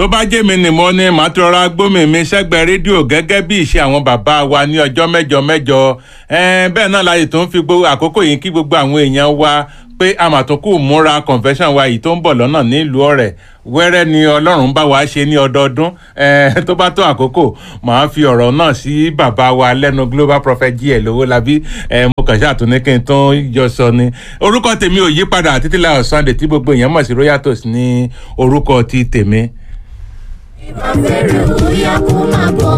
tó bá jẹ́ mi nìmọ̀ ni màá ti rọra gbómi mi sẹ́gbẹ̀ẹ́ rédíò gẹ́gẹ́ bí ìṣe àwọn bàbá wa ní ọjọ́ mẹ́jọ mẹ́jọ ẹ̀ẹ́n bẹ́ẹ̀ náà láyè tó ń fi gbogbo àkókò yìí kí gbogbo àwọn èèyàn wa pé àmàtúnkù múra convention wa yìí tó ń bọ̀ lọ́nà nílùú ọ̀rẹ́ wẹ́rẹ́ ni ọlọ́run bá wa ṣe ní ọdọọdún ẹ̀ẹ́n tó bá tó àkókò màá fi ọ̀rọ̀ náà sí bàbá wa lẹ́nu global prophet gl owólabí ẹ̀ẹ́n mo kàn ṣàtúní kí n tó yọ sọ ni orúkọ tèmi ò yí padà títí láyọ̀ sunday tí gbogbo èèyàn mọ̀ sí royal toast ní orúkọ ti tèmi ìbá fẹ́rẹ̀ ó yá kó máa bọ̀.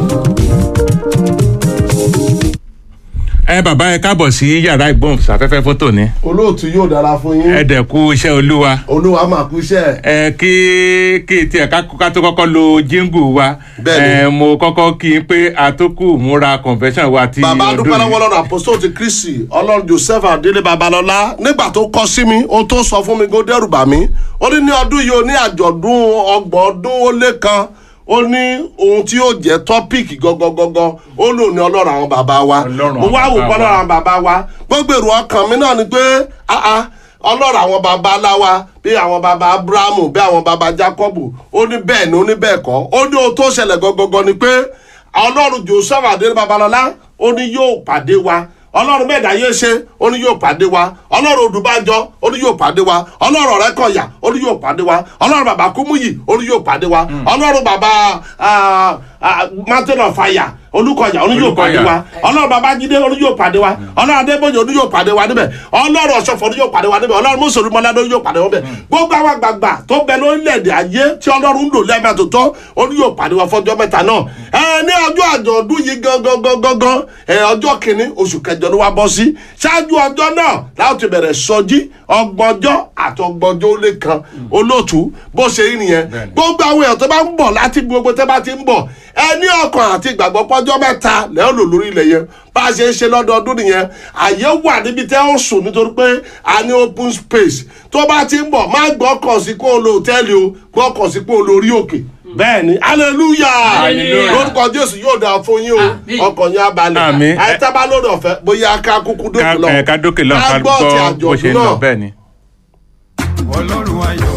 ẹ bàbá ẹ káàbọ̀ sí yàrá ìgbóhùnsáfẹ́fẹ́ fún tòní olóòtú yóò dára fún yín ẹ dẹ̀ kú iṣẹ́ olúwa olúwa máa kú iṣẹ́ ẹ kí kí tiẹ̀ ká ká tó kọ́kọ́ lo jíngù wa Bẹ́ẹ̀ni. ẹ mo kọ́kọ́ kí n pé àtúkù múra convention wa ti bàbá dúpẹ́ lọ́wọ́ yìí. lọ́dọ̀ àpòsó ti kristi ọlọ́run joseph adélé babalọ́lá nígbà tó kọ́ sí mi ohun tó sọ fún mi kó dẹ́rù bà mí ó ní ní ọdún yìí ó ní àjọ̀dún ọgbọ̀n ọdún ó lé kan ó ní ohun tí yóò jẹ́ tọ́píìkì gangan ó lò ní ọlọ́run àwọn bàbá wa Ọlọ́run mo wá àwọn wò bàbá pọ́ ọlọ́run àwọn bàbá wa gbogbo èrò ọkàn mi náà ni pé ah ah ọlọ́run àwọn bàbá aláwa bí àwọn bàbá abrahamu bí àwọn bàbá jacobu ó ní bẹ́ẹ̀ ni ó ní bẹ́ẹ̀ kọ́ ó ní ohun tó ṣẹlẹ̀ gangan ni pé ọlọ́run joseph adé babalọ́lá ó ní yóò pàdé wa ọlọ́run mẹ́ta yé ṣe ó ní yóò pàdé wa ọlọ́run odùbàjọ ó ní yóò pàdé wa ọlọ́run ọ̀rẹ́kọ̀yà ó ní yóò pàdé wa ọlọ́run bàbá kúmúyì ó ní yóò pàdé wa ọlọ́run bàbá ah, ah, mountain of fire olùkọ̀yà ó ní yóò pàdé wa ọlọ́run bàbá jídé ó ní yóò pàdé wa ọlọ́run adébóyè ó ní yóò pàdé wa níbẹ̀ ọlọ́run ọ̀ṣọ́fọ̀ ó ní yóò pàdé wa níbẹ̀ ọlọ́run mùsùlùmí mọ́ládé ó ní yóò pàdé wa níbẹ̀ gbogbo àwọn àgbààgbà tó bẹ lórílẹ̀‐èdè ayé tí ọlọ́run ń lò lẹ́ẹ̀mẹ́ tó tọ́ ó ní yóò pàdé wa fọ́jọ́ mẹ́ta náà ẹ ní ọjọ́ àjọ̀dún yìí gangan gangan gangan ẹ ọjọ́ kìíní oṣù kẹjọ ló wá bọ́ sí ṣáájú ọjọ́ náà láti bẹ̀rẹ̀ sọjí ọgbọ̀njọ́ àti ọgbọ̀njọ́ ó lé kan olóòtú bó ṣe rí nìyẹn Bẹ́ẹ̀ni. gbogbo àwọn èèyàn tó bá ń bọ̀ láti gbogbo tẹ́ bá ti ń bọ̀ ẹ ní ọkàn àti ìgbàgbọ́ pọ́jọ́ mẹ́ta lẹ́yìn lò lórí ilẹ̀ yẹn bá a ṣe ń ṣe lọ́dọọdún nìyẹn àyè wà níbi tẹ́ ó sùn nítorí pé a ní open space tó bá ti ń bọ̀ má gbọ́kàn sí kó o lo hòtẹ́ẹ̀lì o gbọ́kàn sí kó o lo orí òkè bẹ́ẹ̀ ni hallelujah Hallelujah. lórúkọ jésù yóò dáa fún yín o Àmín. ọkàn yín á balẹ̀ Àmín. àìtábà lórí ọ̀fẹ́ bóyá ká kúkú ká dókè lọ ẹ, ká dókè lọ ká gbọ́ ti gbọ́ bó ṣe ń lọ àjọ̀dún náà bẹ́ẹ̀ ni. ọlọ́run ayọ̀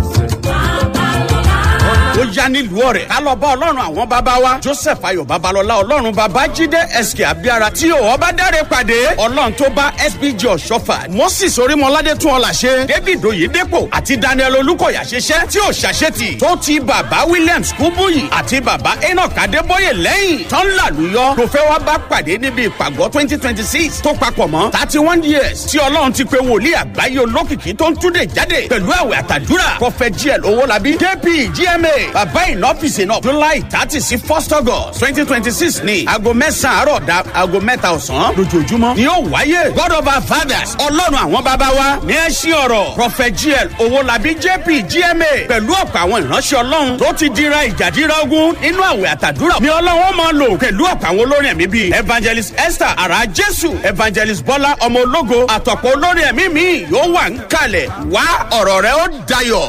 ó yá nílùú ọ̀rẹ́ ká lọ bá ọlọ́run àwọn bàbá wa joseph ayọ̀ babalọ́lá ọlọ́run bàbá jíde sk abiara tí ò ọba dáre pàdé ọlọ́run tó bá sbg ọ̀ṣọ́fà moses orímọládé tún ọ̀là ṣe david oyedepo àti daniel olùkọ̀yà ṣiṣẹ́ tí ò ṣàṣetì tó ti bàbá williams kúbúyì àti bàbá enoch adébóyè lẹ́yìn tán làlùyọ ló fẹ́ wá bá pàdé níbi ìpàgọ́ twenty twenty six tó papọ̀ mọ́ thirty one years tí ọlọ́run ti pe wòlíì àgbáyé olókìkí tó ń túnde jáde pẹ̀lú àwẹ̀ àtàdúrà prophet gl owólabí kp gma bàbá ìnọ́fíìsì náà july thirty sí first august twenty twenty six ní aago mẹ́sàn-án àárọ̀ da aago mẹ́ta ọ̀sán lójoojúmọ́ ni yóò wáyé god of our fathers ọlọ́run àwọn bàbá wa ní ẹṣin ọ̀rọ̀ prophet gl owólabí jp gma pẹ̀lú ọ̀pọ̀ àwọn ìránṣẹ́ ọlọ́run tó ti dira ìjàdíra ogun nínú àwẹ̀ àtàdúrà ni ọlọ́run máa lò pẹ̀lú ọ̀pọ̀ àwọn olórin ẹ̀mí bíi evangelist esther ara jésù evangelist bọ́lá ọmọ ológo àtọ̀pọ̀ olórin ẹ̀mí mi yóò wà ń kalẹ̀ wá ọ̀rọ̀ rẹ ó dayọ̀.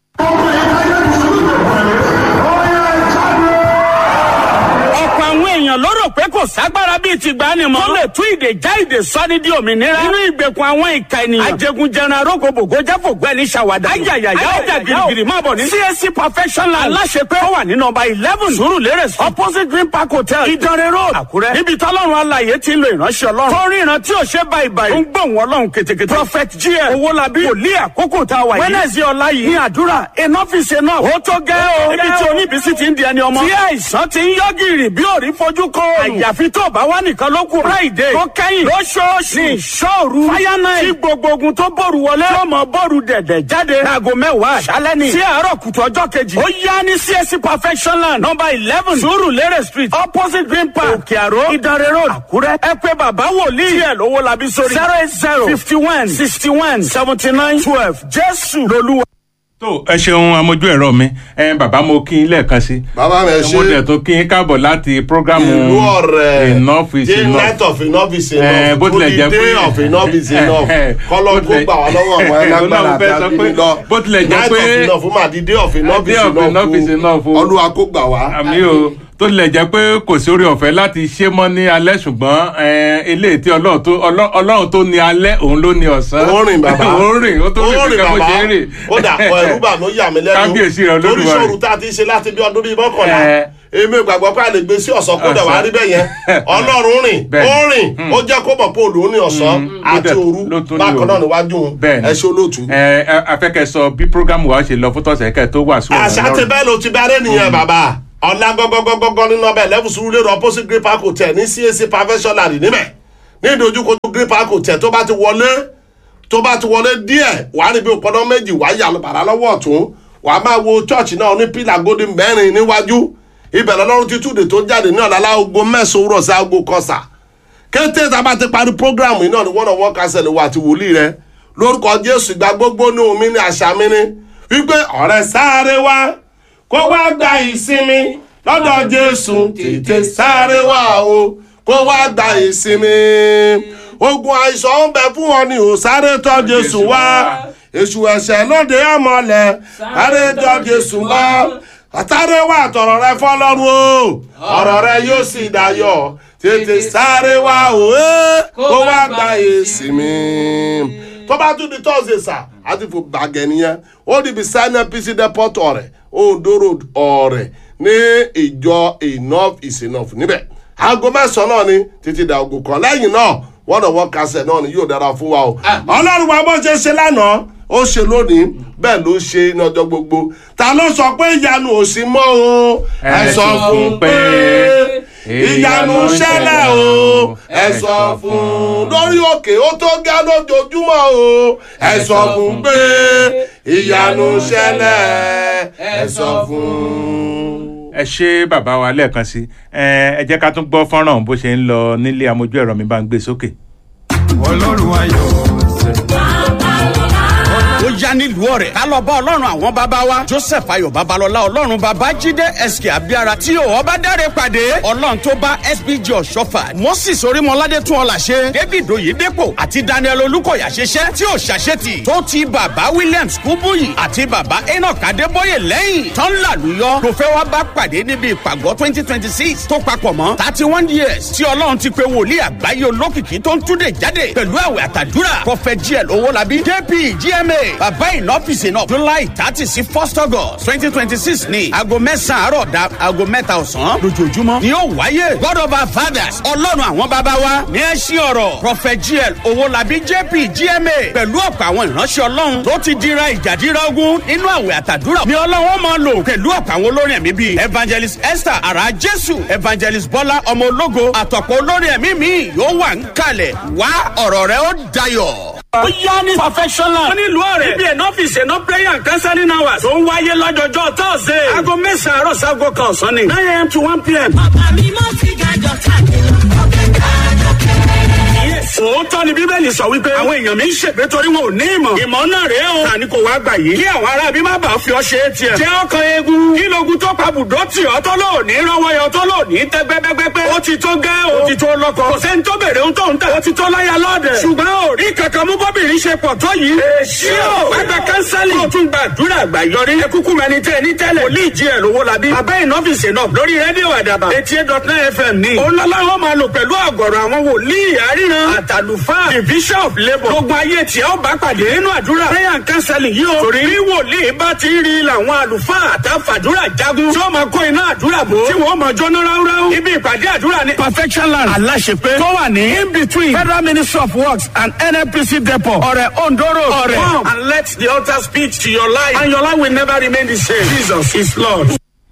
ọ̀pọ̀ àwọn èèyàn ló rò pé kò ságbára bíi ti gbani mọ́. tó lè tú ìdè já ìdè sọ́ni di òmìnira. nínú ìgbèkùn àwọn ìka ènìyàn. ajẹgunjẹran arógbòbògó jáfògbẹ́ ní sàwádà. ayayaya ayájà girigiri máa bọ̀ ní. csc professional aláṣepé ó wà ní nọmba eleven surulere street opposite green park hotel ìdánrẹ́ road àkúrẹ́. níbi tọ́lọ́run alaye ti ń lo ìránṣẹ́ ọlọ́run. tó ríran tí ò ṣe báyìí báyìí. ó ń gbóhùn ọlọ́run ketekete. prophet gl owólabí wòlíì àkókò tá a wà yìí. wednesday ọ̀la yìí ní àdúrà enough is enough. ó tó gẹ́ o. ibi tí oníbísí ti ń di ẹni ọmọ. tí àìsàn ti ń yọ gìrì bí òrí fojú kọ. àyàfi tó bá wà nìkan ló kù. friday tó kẹ́yìn lóṣooṣù ní ìṣòru. fire night tí gbogbo ogun tó bòrù wọlé. yóò mọ bòrù dẹ̀dẹ̀ jáde. láago mẹ́wàá àṣálẹ́ ni. sí àárọ̀ kùtù ọjọ́ kejì. ó yá ní csc perfection land number eleven surulere street opposite green park òkè àró ìdánrẹ́ road àkúrẹ́. ẹ pé bàbá wòlíì díẹ̀ lówó labi sórí. zero eight zero fifty one sixty one seventy nine twelve jésù lolúwa. tó ẹ ṣeun amójú ẹ̀rọ mi ẹ bàbá mo kí n lẹ́ẹ̀kan sí. bàbá mi ẹ ṣe mo dẹ̀ tó kí n káàbọ̀ láti prógrámù ìlú ọ̀rẹ́ enough is the enough. night of enough is Eh, enough bó tilẹ̀ jẹ́ the day pé- of enough is enough Eh, eh, kọ́lọ́ bó kó tilẹ̀- gbà wá lọ́wọ́ àwọn ẹlágbára Ọlọ́run àti fẹ́ sọ pé abínú lọ bó tilẹ̀ jẹ́ night pé- of enough fún ma the day of enough Day is of enough is enough enough o. olúwa kó gbà wá. àmì o tó lè jẹ́ pé kò sí orí ọ̀fẹ́ láti ṣe mọ́ ní alẹ́ ṣùgbọ́n eh, eléyìí tí ọlọ́run tó Ọlọ́- ọlọ́run tó ní alẹ́ òun ló ní ọ̀sán ó rìn bàbá ó rìn ó tó ó rìn rìn kankan bó bàbá ṣe ń rìn ó dà pọ̀ ẹ̀rú bà mí ó yà mí lẹ́nu Kábíyèsí rẹ̀ torí Olódùmarè. sọ̀rọ̀ tá a ti ṣe láti bí ọdún bíi mọ́kànlá Ẹ. èmi gbàgbọ́ pé a lè gbé sí ọ̀sán kó dẹ̀ wá rí bẹ́ẹ̀ yẹn ọlọ́run rìn Bẹ́ẹ̀. ó rìn ó jẹ́ kó mọ̀ pé òòlù ní ọ̀sán ó àti dẹ̀- òru ló tún ní bákan náà òru. níwájú òun bẹ́ẹ̀ ni ẹ ṣe olóòtú. ẹ ẹ, afẹ́kẹ́ sọ bí programu wa ṣe lọ fún tọ̀sẹ̀ kẹ́ tó wà sùn àṣà ti bẹ́ẹ̀ ló ti bá rẹ̀ nìyẹn bàbá ọ̀la gọ́gọ́gọ́gọ́ nínú ọbẹ̀ lẹ́fù sùúrù lérò opposite green park hotel ní cac professional níbẹ̀ ní ìdojúkojú green park hotel tó bá ti wọlé tó bá ti wọlé díẹ̀ wà á rí bí òpónà méjì wà á yà bàrà lọ́wọ́ ọ̀tún wà á máa wo church náà ní pílà gòdì mẹ́rin níwájú ibẹ̀ lọ́lọ́run ti túde tó jáde ní ọ̀la láago mẹ́sàn-án òwúrọ̀ sí aago kọsà kété tá a bá ti parí programu yìí náà ni wọ́n náà wọ́n kásẹ̀ lè wà àti wòlíì rẹ lórúkọ jésù ìgbà gbogbo ní omi ní àṣà mi ni wípé ọ̀rẹ́ sáré wá kó wá gba ìsinmi lọ́dọ̀ jésù tètè sáré wá o kó wá gba ìsinmi ogun àìsàn ń bẹ fún ọ ni ò sáré tọ́ jésù wá èṣù ẹ̀ṣẹ̀ lóde ọmọlẹ̀ sáré tọ́ jésù wá àtàrẹ wà tọ̀rọ̀ rẹ fọlọ́run o ọ̀rọ̀ rẹ yóò sì dayọ̀ tètè sáré wá o ẹ́ kó wá gba ìsinmi tó bá tún di tọ́sídẹ̀ẹ́ sà á ti fò gbàgẹ̀ nìyẹn ó di beside npc depot ọ̀rẹ́ ondo road ọ̀rẹ́ ní ìjọ enough is enough níbẹ̀ aago mẹ́sàn-án náà ni títí da ogun kan lẹ́yìn náà wọ́n náà wọ́n kásẹ̀ náà ni yóò dára fún wa o ọlọ́run wa bó ṣe ṣe lánàá ó ṣe lónìí bẹ́ẹ̀ ló ṣe ní ọjọ́ gbogbo ta ló sọ pé ìyanu ò sí mọ́ o ẹ sọ fún pé ìyanu ṣẹlẹ̀ o ẹ sọ fún lórí òkè ó tó gá lójoojúmọ́ o ẹ sọ fún pé ìyanu ṣẹlẹ̀ ẹ sọ fún. ẹ ṣe bàbá wa lẹ́ẹ̀kan sí ẹ ẹ jẹ́ ká tún gbọ́ fọ́nrán bó ṣe ń lọ nílé amójú ẹ̀rọ mi bá ń gbé sókè. ọlọ́run ayọ̀ ó yá nílùú ọ̀rẹ́ ká lọ bá ọlọ́run àwọn bàbá wa joseph ayọ̀ babalọ́lá ọlọ́run bàbá jíde sk abiara tí ò ọba dáre pàdé ọlọ́run tó bá sbg ọ̀ṣọ́fà moses orímọládé tún ọ̀là ṣe david oyedepo àti daniel olùkọ̀yà ṣiṣẹ́ tí ò ṣàṣetì tó ti bàbá williams kúbúyì àti bàbá enoch adébóyè lẹ́yìn tán làlùyọ ló fẹ́ wá bá pàdé níbi ìpàgọ́ twenty twenty six tó papọ̀ mọ́ thirty one years tí ọlọ́run ti pe wòlíì àgbáyé olókìkí tó ń túnde jáde pẹ̀lú àwẹ̀ àtàdúrà prophet gl owólabí jp gma bàbá ìnọ́fíìsì náà july thirty sí first august twenty twenty six ní aago mẹ́sàn-án àárọ̀ da aago mẹ́ta ọ̀sán lójoojúmọ́ ni yóò wáyé god of our fathers ọlọ́run àwọn bàbá wa ní ẹṣin ọ̀rọ̀ prophet gl owólabí jp gma pẹ̀lú ọ̀pọ̀ àwọn ìránṣẹ́ ọlọ́run tó ti dira ìjàdíra ogun nínú àwẹ̀ àtàdúrà ni ọlọ́run máa lò pẹ̀lú ọ̀pọ̀ àwọn olórin ẹ̀mí bíi evangelist esther ara jésù evangelist bọ́lá ọmọ ológo àtọ̀pọ̀ olórin ẹ̀mí mi yóò wà ń kalẹ̀ wá ọ̀rọ̀ rẹ ó dayọ̀ ó yá ní perfectional. wọ́n ní ìlú ọ̀rẹ́. ibi ẹ̀nà ọ́fíìsì ẹ̀nà prayer and counseling hours. tó ń wáyé lọ́jọ́jọ́ tọ́sídẹ̀ẹ́. aago mẹ́sàn-án àárọ̀ sago kan ọ̀sán ni. nine am to one pm. Bàbá mi mọ́ sí gàjọ káàkiri ọ̀gẹ̀ gàjọ kẹrẹ. òótọ́ ni bíbélì sọ wípé àwọn èèyàn mi ń ṣègbè torí wọn ò ní ìmọ̀. ìmọ̀ náà rèé o. tani kò wá gbà yìí. kí àwọn ará bí má bàa fi ọ ṣe é tiẹ̀. jẹ́ ọkàn eegun. kí logun tó pa bùdó tì ọ́ tó lò ní rọwọ́yọ tó lò ní tẹ́ gbẹ́gbẹ́gbẹ́. ó ti tó gẹ́ o. ó ti tó lọ́kọ. kò sẹ́ni tó bèrè ohun tó ń tà. ó ti tó láyà lọ́ọ̀dẹ̀. ṣùgbọ́n ò rí kankan mú bọ́bìnrin ṣe pọ̀ tó yìí. èsì o. wàá gba kánsẹ́lì. ó tún gbàdúrà àgbà yọrí. ẹ kúkú mẹni tẹ ní tẹ́lẹ̀. wòlíì jí ẹ̀ lówó labí. bàbá ìnọ́fìsì náà lórí rédíò àdàbà. eighty eight dot nine fm ní. òun lọ́lá wọn máa lò pẹ̀lú àgọ̀rọ̀ àwọn wòlíì àríran. àtàlùfáà the bishop labour. gbogbo ayé tí ó bá pàdé nínú àdúrà. prayer and counseling yìí o. torí bí wòlíì bá ti rí làwọn àlùfáà àtàfàdúrà jagun. tí ó máa kó iná àdúrà bò. tí wọ́n máa jóná ráúráú. ibi ìpàdé àdúrà ní. perfection land aláṣepé. tó wà ní in between federal ministry of works and nnpc depot. ọ̀rẹ́ ondoro. ọ̀rẹ́ come and let the altar speak to your life and your life will never remain the same. jesus is lord.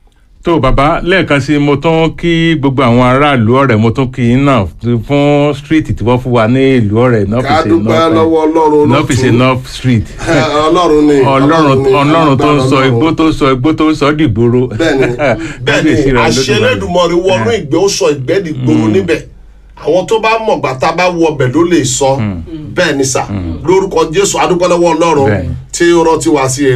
tó bàbá lẹ́ẹ̀kan sí mo tún kí gbogbo àwọn aráàlú ọ̀rẹ́ mo tún kí yín náà fún street tí wọ́n fún wa ní ìlú ọ̀rẹ́ ká dúpẹ́ lọ́wọ́ ọlọ́run north is north street ọlọ́run ni ọlọ́run ni, ọlọ́run tó ń agbára sọ Ọlọ́run. igbó tó ń sọ igbó tó ń sọ dìgboro bẹ́ẹ̀ni Kábíyèsí bẹ́ẹ̀ni rẹ̀ Olódùmarè. àṣẹlẹ́dùmọ̀rì wọnú ìgbẹ́ ó sọ ìgbẹ́ dìgboro níbẹ̀ àwọn tó bá mọ̀ gbà tá a bá wọ ọbẹ̀ ló lè sọ bẹ́ẹ̀ ni sà lórúkọ jésù adúpẹ́lẹ́wọ́ ọlọ́run Bẹ́ẹ̀ni. tí ó rántí wá sí eré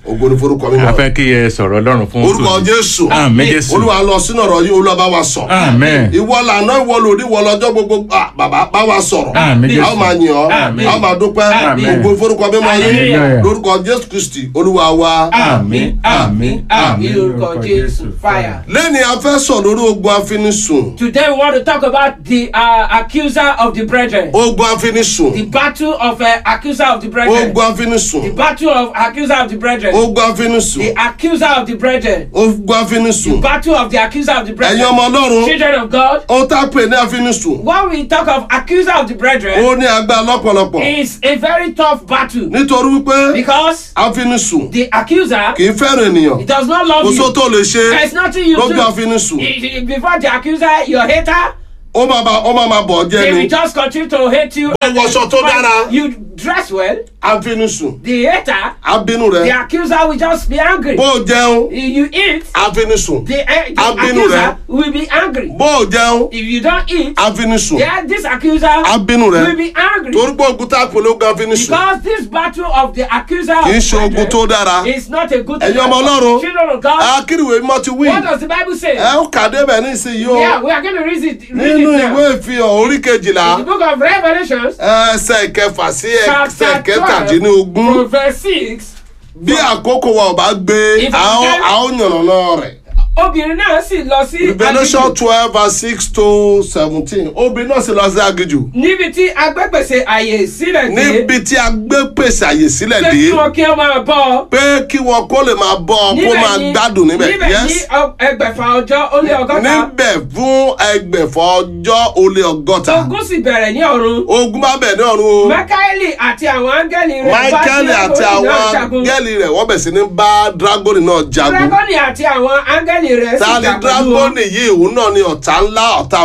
ògo ní forúkọ a mímọ́ fẹ́ kí ẹ sọ̀rọ̀ ọlọ́run fún orúkọ tòní. jésù àmín jésù olúwa lọ sínú ọ̀rọ̀ yìí olúwa bá wa sọ àmín ìwọ lànà ìwọ lòdì ìwọ lọ́jọ́ gbogbo Ah, bàbá bá wa sọ̀rọ̀ àmín a ó jésù máa yìn ọ́ Àmín. a ó máa dúpẹ́ Àmín. ògo ní forúkọ mímọ́ yìí Hallelujah. lórúkọ jésù kristi olúwa wa. àmín àmín àmì lórúkọ jésù fire. lẹ́ni a fẹ́ sọ lórí ogun afinisùn Today we want to talk about the uh, accuser of the brethren. ogun afinisùn The battle of uh, accuser of the brethren. ogun afinisùn The battle of accuser of the brethren. ogun afinisùn The accuser of the brethren. ogun afinisùn Battle of the accuser of the ẹ̀yin brethren. ọmọ ọlọ́run Children of God. ó tá a pè ní afinisùn When we talk of accuser of the brethren, ó ní agbára lọ́pọ̀lọpọ̀ it's a very tough battle nítorí wípé because afinisùn the accuser kì í fẹ́ràn ènìyàn he does not love kò só you. tó lè ṣe There's nothing you lójú do. afinisùn He- he- Before the accuser, your hater, ó máa ma ó máa ma bọ̀ ọ́ they jẹ́ will ni just continue to hate you. Ó wọṣọ tó dára. You dress well. afinisùn The hater, abínú the rẹ accuser will just be angry. bó o jẹun If you eat, afinisùn the, uh, the Abínú accuser rẹ. will be angry. bó o jẹun If you don't eat, afinisùn yeah, this accuser abínú rẹ will be angry. torí pé ogun tá a pè lógun afinisùn Because this battle of the accuser kì í of ṣe ogun tó dára is not a good ẹ̀yin ọmọ ọlọ́run Children of God, akíriwé mímọ́ ti wí what does the Bible say? ẹ ó kàdé bẹ̀ nísìnyí o Yeah, we are going to read it, read nínú it ìwé now. ìfihàn orí kejìlá In the book of Revelations, ẹsẹ̀ kẹfà sí ẹsẹ̀ chapter 12, kẹtàdínlógún from verse 6, bí àkókò wa ò bá gbé If a ó I can- a ó yànnàná rẹ̀. obìnrin náà sì lọ sí revolution aginjù twelve verse six to seventeen obìnrin náà sì lọ sí aginjù níbi tí agbẹ́pèsè àyè sílẹ̀ dé níbi tí a gbé pèsè àyè sílẹ̀ pé kí dé wọn kí wọn máa bọ́ ọ. pé kí wọn kó lè máa bọ́ ọ kó máa ní- gbádùn níbẹ̀ níbẹ̀ ní yes ọ- ẹgbẹ̀fà ọjọ́ ó lé ọgọ́ta níbẹ̀ fún ẹgbẹ̀fọ́ ọjọ́ ó lé ọgọ́ta ogun sì bẹ̀rẹ̀ ní ọ̀run ogun bá bẹ̀ ní ọ̀run o mákáẹ́lì àti àwọn áńgẹ́lì rẹ̀ bá michael àti Dragoni àwọn náà jagun. gẹ́lì rẹ̀ wọ́n bẹ̀ sí ní bá dragoni náà jagun dragoni àti àwọn áńgẹ́lì rẹ̀ sì ta ni jà pẹ̀lú wọn. dragoni yìí òun náà ni ọ̀tá ńlá ọ̀tá